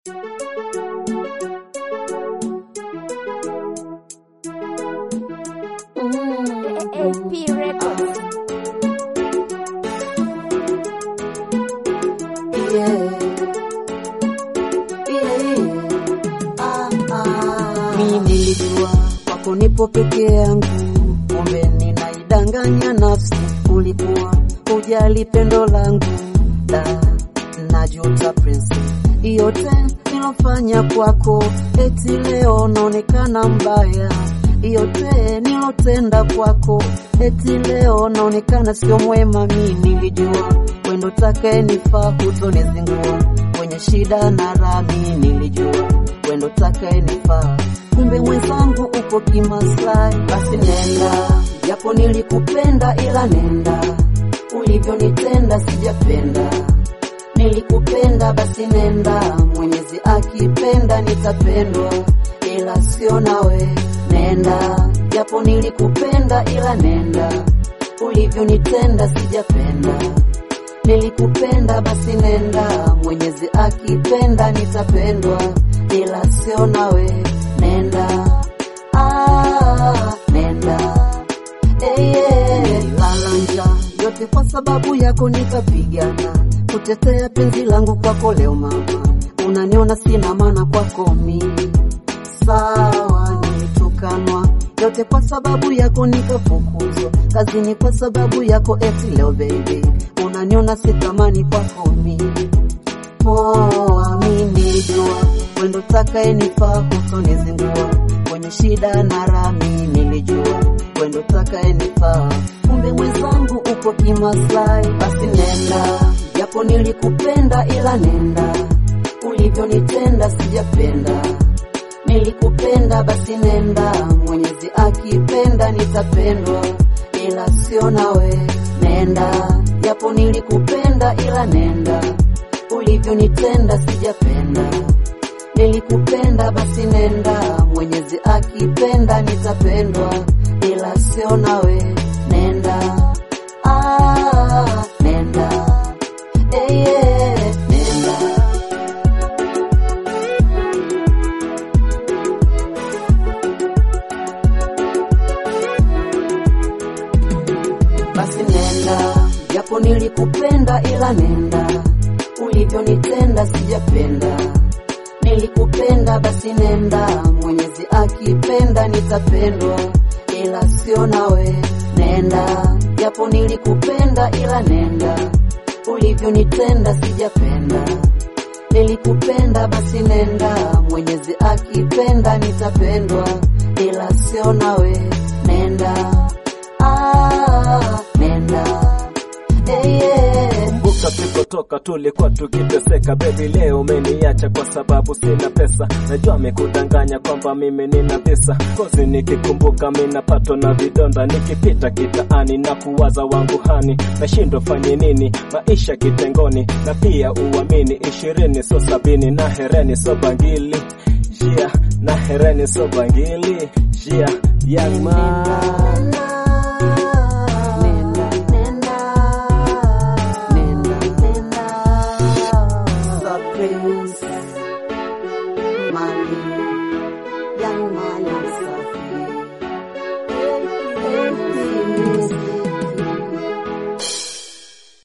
AP Records. Mi nilijua kwako nipo peke yangu, kumbe ninaidanganya nafsi. Ulikuwa hujali pendo langu, da najuta prince, yote nilofanya kwako, eti leo naonekana mbaya. Yote nilotenda kwako, eti leo naonekana sio mwema. Mi nilijua wendo take nifaa, hutonizingua kwenye shida na raha. Mi nilijua wendo take nifaa, kumbe mwenzangu uko kimaslahi. Basi nenda, japo nilikupenda, ila nenda, ulivyonitenda sijapenda. Nilikupenda, basi nenda, Mwenyezi akipenda nitapendwa, ila sio nawe. Nenda, japo nilikupenda, ila nenda, ulivyonitenda sijapenda. Nilikupenda, basi nenda, Mwenyezi akipenda nitapendwa, ila sio nawe. Nenda, ah, nenda Hey, yeah. Lala njaa yote kwa sababu yako nikapigana kutetea penzi langu kwako. Leo mama, unaniona sina maana kwako mimi, sawa nilitukanwa yote kwa sababu yako nikafukuzwa kazini kwa sababu yako. Eti leo baby, unaniona sitamani kwako mimi poa. Mi nilijua wendo takaye nifaa hutonizingua kwenye shida na raha. Mi nilijua wendo takaye nifaa, kumbe mwenzangu uko kimaslahi. Basi nenda, japo nilikupenda, ila nenda, ulivyonitenda sijapenda. Nilikupenda, basi nenda, Mwenyezi akipenda nitapendwa, ila sio nawe. Nenda, japo nilikupenda, ila nenda, ulivyonitenda sijapenda. Nilikupenda, basi nenda, Mwenyezi akipenda nitapendwa, ila sio nawe. Nenda, ah, nenda, eh, yeah, nenda. Basi nenda, japo nilikupenda, ila nenda, ulivyonitenda sijapenda. Nilikupenda, basi nenda, Mwenyezi akipenda nitapendwa, ila sio nawe. Nenda, japo nilikupenda, ila nenda, ulivyonitenda sijapenda. Nilikupenda, basi nenda, Mwenyezi akipenda nitapendwa, ila sio nawe. Nenda, ah, nenda, eh, yeah. Kumbuka tulipotoka tulikuwa tukiteseka, baby, leo umeniacha kwa sababu sina pesa. Najua amekudanganya kwamba mimi nina pesa, kozi nikikumbuka mimi napatwa na vidonda, nikipita kitaani na kuwaza wangu hani, nashindwa fanye nini, maisha kitengoni, na pia uamini ishirini so sabini na hereni so bangili jia na hereni so bangili jia young man